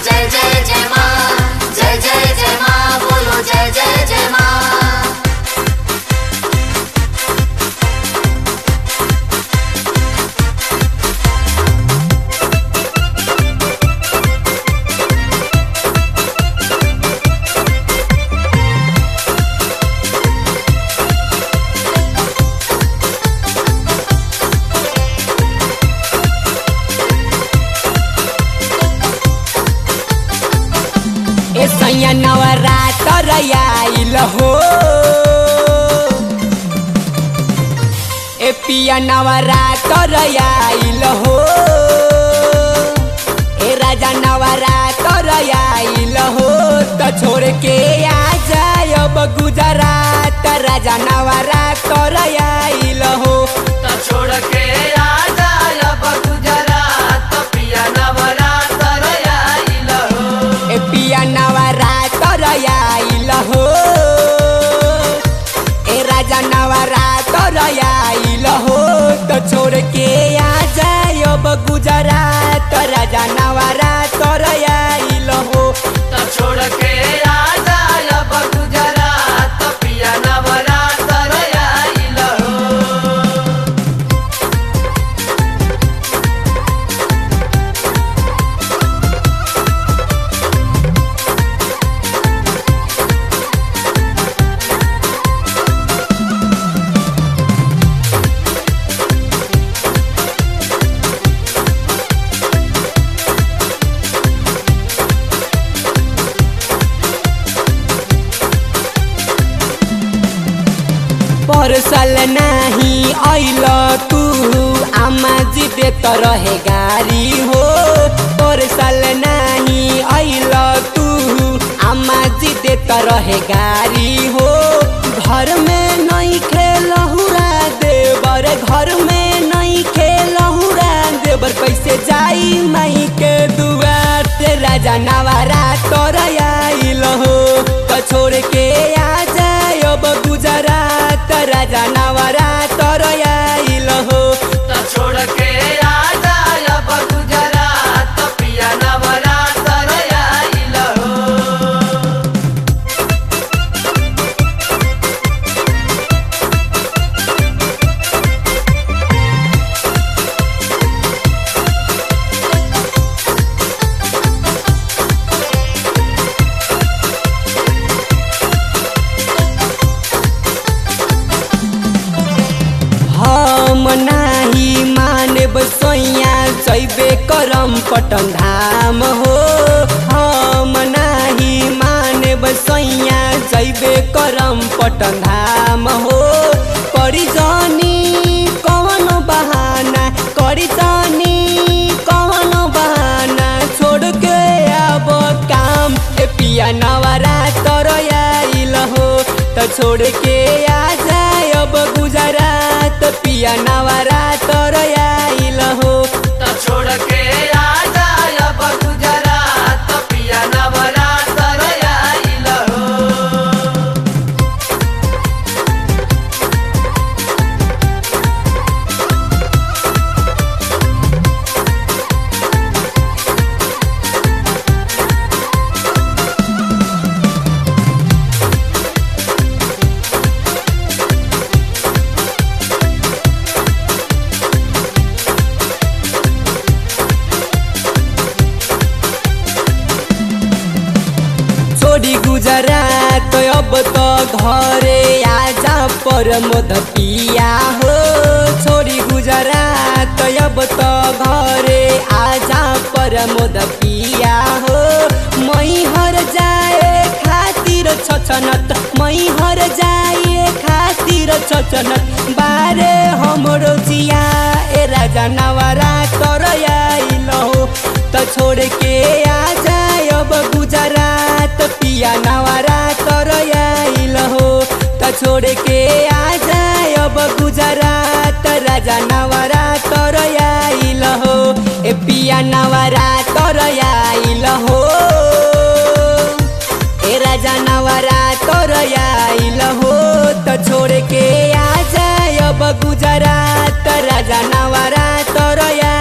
जय जय जय माँ जय जय जय माँ बोलो जय जय जय माँ ए सैया नवरात्र आइल हो ए पिया नवरात्र आइल हो ए राजा नवरात्र आइल हो तो छोड़ के आ जाय अब गुजरात राजा नवरात्र आइल हो त छोड़ के आ जाय अब गुजरात पिया नवरात्र आइल हो ए पिया नवरात्र आइल हो ए राजा नवरात्र आइल हो तो छोड़ के आ जाय अब गुजरात राजा नवरात्र आइल हो त छोड़ के आ जाय अब गुजरात पिया नवरात्र आइल हो परसल नाही ऐल तू आमा जी देत रहे गारी हो परसल नाही ऐल तू आमा जी देत रहे गारी हो घर में नहीं खेलहुरा देवर घर में नहीं खेलहुरा देवर कैसे जाई माई के दुआर ते राजा नवारा तोर आइल हो तो छोड़ के आ जाय अब गुजरात राजा नवारा तोर आइल हो त छोड़ के आ जाय अब गुजरात पिया नवरात्र आइल हो हम नाही मानब सोइया जैबे करम पटन धाम हो हम नाही मानब सोइया जैबे करम पटन धाम हो करी जानी कौन बहाना करी जानी कौन बहाना छोड़ के अब काम ए पिया नवरा तर आइल हो त छोड़ के आ जाय अब गुजरात पिया नवरा तर आइल हो त छोड़ के आ जाय अब गुजरात पिया नवरात्र आइल हो छोड़ी गुजरात अब त घरे आजा पर मोद पिया हो छोड़ी गुजरात अब त घरे आजा पर मोद पिया हो मै हर जाए खातिर छछनत मै हर जाए खातिर छछनत बारे हमरो जिया ए राजा नवरा तर आइल हो त छोड़ के आ जाय अब गुजरात पिया नवरा तर आइल हो त छोड़ के आ जाय अब गुजरात राजा नवरा तर आइल हो ए पिया नवरा तर आइल हो ए राजा नवरा तर आइल हो त छोड़ के आ जाय अब गुजरात राजा नवरा तर